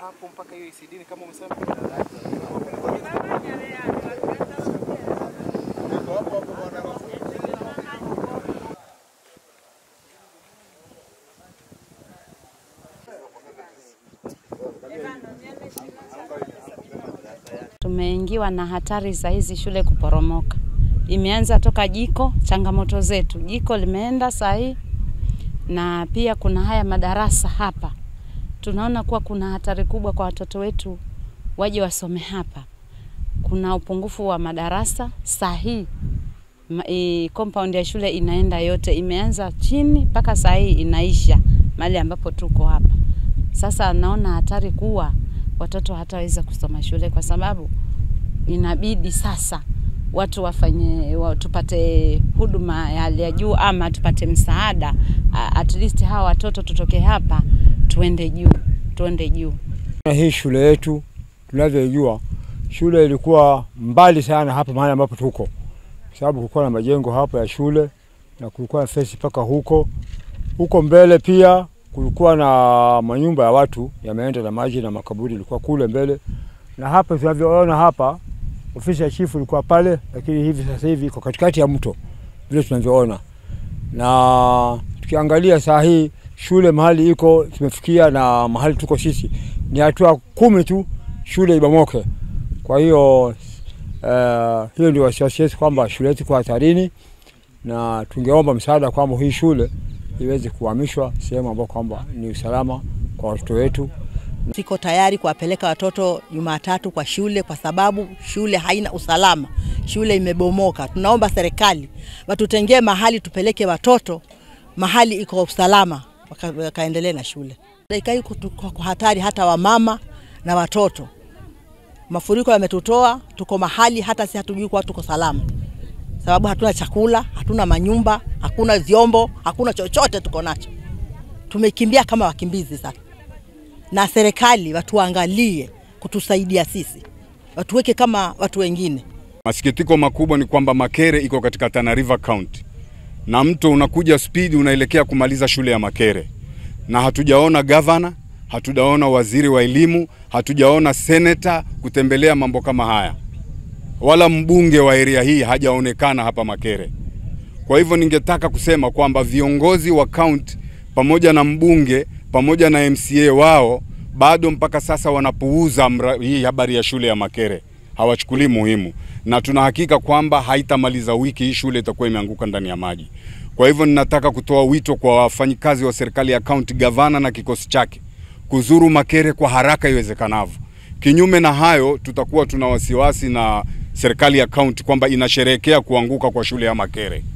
hapo mpaka hiyo ECD kama umesema? Tumeingiwa na hatari za hizi shule kuporomoka. Imeanza toka jiko, changamoto zetu, jiko limeenda saa hii, na pia kuna haya madarasa hapa. Tunaona kuwa kuna hatari kubwa kwa watoto wetu waje wasome hapa. Kuna upungufu wa madarasa saa hii ma, e, compound ya shule inaenda yote, imeanza chini mpaka saa hii inaisha mahali ambapo tuko hapa. Sasa naona hatari kuwa watoto hataweza kusoma shule kwa sababu inabidi sasa watu wafanye wa, tupate huduma ya hali ya juu ama tupate msaada a- at least hawa watoto tutoke hapa tuende juu tuende juu. Na hii shule yetu tunavyoijua, shule ilikuwa mbali sana hapa mahali ambapo tuko, kwa sababu kulikuwa na majengo hapo ya shule na kulikuwa na fence mpaka huko huko mbele. Pia kulikuwa na manyumba ya watu yameenda na maji na makaburi ilikuwa kule mbele, na hapa tunavyoona hapa, ofisi ya chifu ilikuwa pale, lakini hivi sasa hivi iko katikati ya mto vile tunavyoona, na tukiangalia saa hii shule mahali iko tumefikia na mahali tuko sisi ni hatua kumi tu shule ibomoke. Kwa hiyo uh, hiyo ndio wasiwasi wetu kwamba shule yetu iko hatarini, na tungeomba msaada kwamba hii shule iweze kuhamishwa sehemu ambayo kwamba ni usalama kwa watoto wetu. Siko tayari kuwapeleka watoto Jumatatu kwa shule kwa sababu shule haina usalama, shule imebomoka. Tunaomba serikali watutengee mahali tupeleke watoto mahali iko usalama, waka- wakaendelee na shule. Dakika hii tuko kwa hatari, hata wamama na watoto. Mafuriko yametutoa, tuko mahali hata si hatujui kuwa tuko salama, sababu hatuna chakula, hatuna manyumba, hakuna vyombo, hakuna chochote tuko nacho. Tumekimbia kama wakimbizi sasa na serikali watuangalie kutusaidia sisi, watuweke kama watu wengine. Masikitiko makubwa ni kwamba Makere iko katika Tana River County na mto unakuja spidi unaelekea kumaliza shule ya Makere, na hatujaona gavana, hatujaona waziri wa elimu, hatujaona seneta kutembelea mambo kama haya, wala mbunge wa area hii hajaonekana hapa Makere. Kwa hivyo ningetaka kusema kwamba viongozi wa kaunti pamoja na mbunge pamoja na MCA wao bado mpaka sasa wanapuuza mra- hii habari ya shule ya Makere, hawachukulii muhimu, na tuna hakika kwamba haitamaliza wiki hii shule itakuwa imeanguka ndani ya maji. Kwa hivyo ninataka kutoa wito kwa wafanyikazi wa serikali ya kaunti, gavana na kikosi chake kuzuru Makere kwa haraka iwezekanavyo. Kinyume na hayo, tutakuwa tuna wasiwasi na serikali ya kaunti kwamba inasherehekea kuanguka kwa shule ya Makere.